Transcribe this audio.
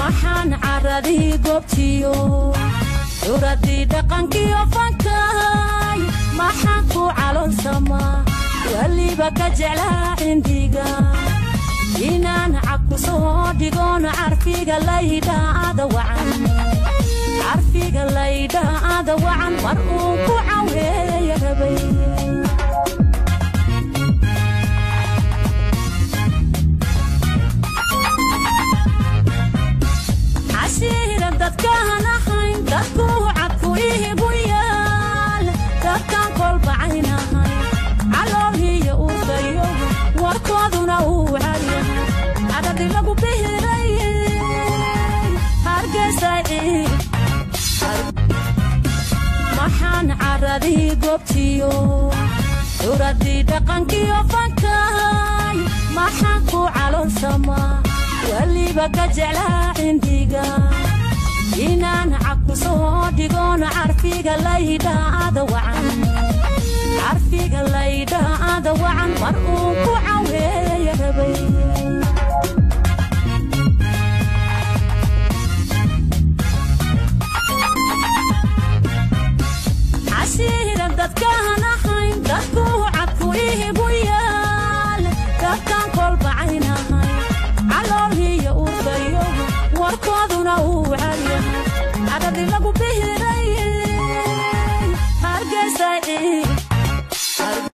maxaan caradii goobtiyo curadii dhaqankiyo fankahay maxaan ku calonsamaa weliba ka jeclaa cindhiga inaan cabku soo dhigoon carfiga laydhaada wacan carfiga laydhaada wacan mar uun ku caweeya rabay cashiira dadkaan ahayn dadku cadku ihigu yaal dadkaan kolbacaynahay caloolhiyo urkayo warkooduna uu calyahay cadhadhi lagu bihiray hargeysay maxaan caradii goobtiyo curadii dhaqankiyo fankahay maxaan ku calonsamaa weliba ka jeclaa cindhiga inaan cabku soo dhigoon carfiga laydhaada wacan carfiga laydhaada wacan mar uun ku caweeya rabay cashiira dadkaan ahayn dadku cadku ihigu yaal dadkaan kolbacaynahay caloolhiyo urkayo warkooduna uu